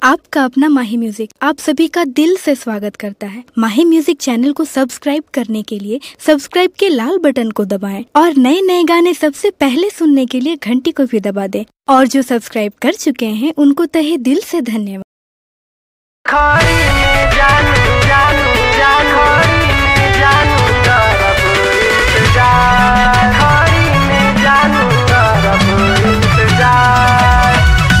आपका अपना माही म्यूजिक आप सभी का दिल से स्वागत करता है माही म्यूजिक चैनल को सब्सक्राइब करने के लिए सब्सक्राइब के लाल बटन को दबाएं और नए नए गाने सबसे पहले सुनने के लिए घंटी को भी दबा दें और जो सब्सक्राइब कर चुके हैं उनको तहे दिल से धन्यवाद खड़ी में जानू जानू जानू खड़ी में जानू तरफ इंतजार खड़ी में जानू तरफ इंतजार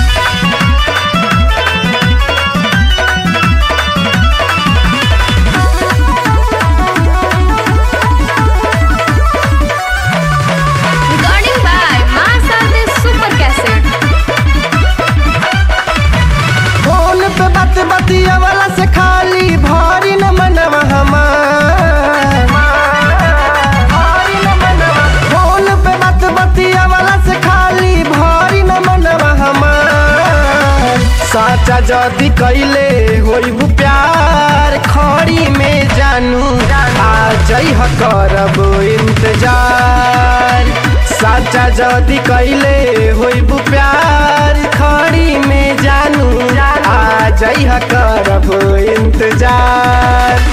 Recording by Masade Super Cassette. Phone पे बात बतिया वाला से खाली भारी न मनवा हमार भारी न मनवा फोन पे बात बतिया वाला से खाली भारी न मनवा हमार साचा जदी कैले होइबू प्यार खड़ी में जानू आ जई ह करब इंतजार साचा जदी कैले होइबू प्यार खड़ी में जानू आ जई ह करब इंतजार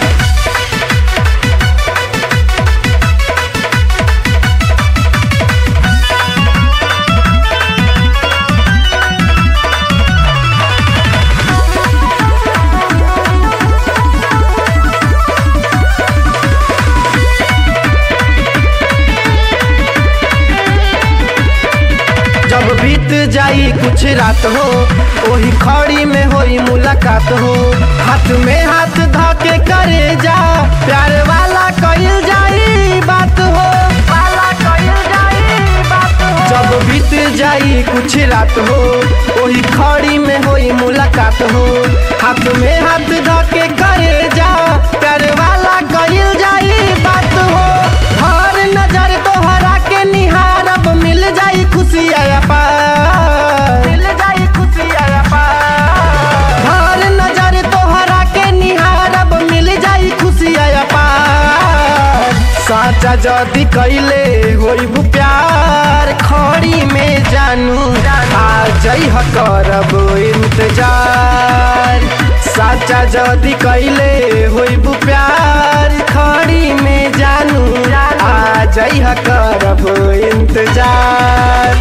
जब बीत जाई कुछ रात हो ओही खड़ी में होई मुलाकात हो हाथ में हाथ धके करे जा प्यार वाला कइल जाई बात हो वाला कइल जाई बात हो जब बीत जाई कुछ रात हो ओही खड़ी में होई मुलाकात हो हाथ में हाथ धके करे जा प्यार वाला कइल जाई बात हो हर नजर तोहरा के निहारब मिल जाई खुशी आया पार मिल जाई खुशी आया पार हर नजर तोहरा के निहारब मिल जाई खुशी आया पार साचा जदी कैले होइबू प्यार खड़ी में जानू आ जई ह करब इंतजार साचा जदी कैले होइबू प्यार खड़ी में जानू आ जई ह करब इंतजार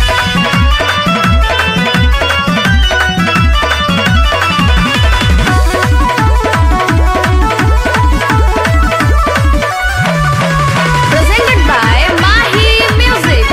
Presented by Mahi Music.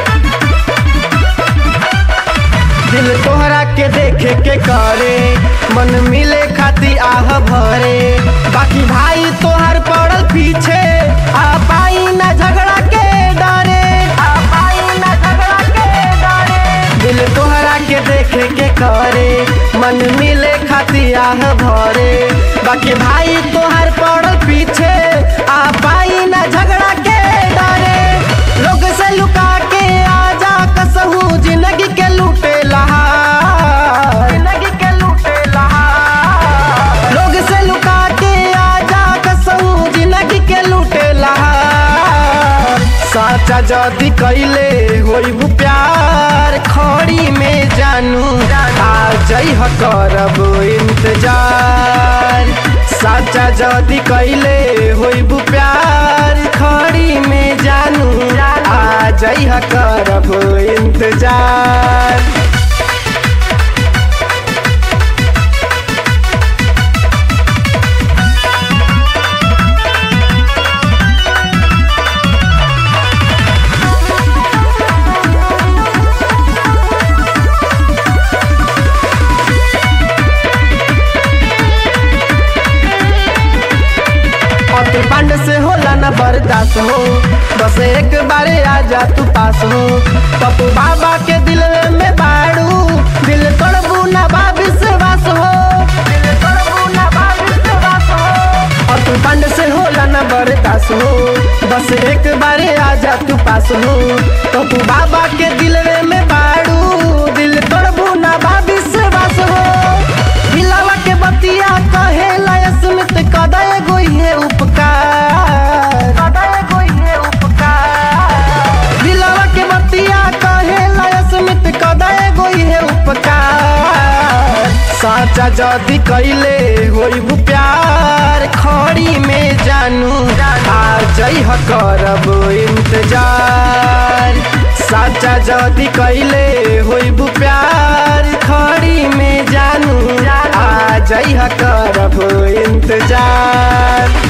दिल तोहरा के देखे के करे मन मिले खाती आह भरे बाकी भाई तोहर पड़ल पीछे आ पाई ना झगड़ा के डरे आ पाई ना झगड़ा के डरे दिल तोहरा के देखे के करे मन मिले खाती आह भरे बाकी भाई तोहर पड़ल पीछे आ पाई ना झगड़ा के डरे लोग से लुका के आजा कसहू जिंदगी के लूटे लहार जिंदगी के लूटे लहार लोग से लुका के आजा कसहू जिंदगी के लूटे लहार साचा जदी कैले होइबू प्यार खड़ी में जानू आ जई ह करब इंतजार साचा जदी कैले होइबू प्यार खड़ी में जानू आ जई ह करब इंतजार अतुल पांडे से होला ना बर्दाश्त हो बस एक बारे आजा तू पास हो पप्पू बाबा के दिल में बाड़ू दिल तोड़बू ना बाबी से वास हो दिल तोड़बू ना बाबी से वास हो अतुल पांडे से होला ना बर्दाश्त हो बस एक बारे आजा तू पास हो पप्पू बाबा के दिल में बाड़ू दिल तोड़बू ना बाबी से वास हो हिलावा के बतिया कहे स्मित कदय गोई है उपकार कदय गोई है उपकार दिलवा के बतिया कहे स्मित कदय गोई है उपकार साचा जदी कैले होइबू प्यार खड़ी में जानू आ जइह करब इंतजार साचा जदी कैले होइबू प्यार खड़ी में जानू आ जइह करब इंतजार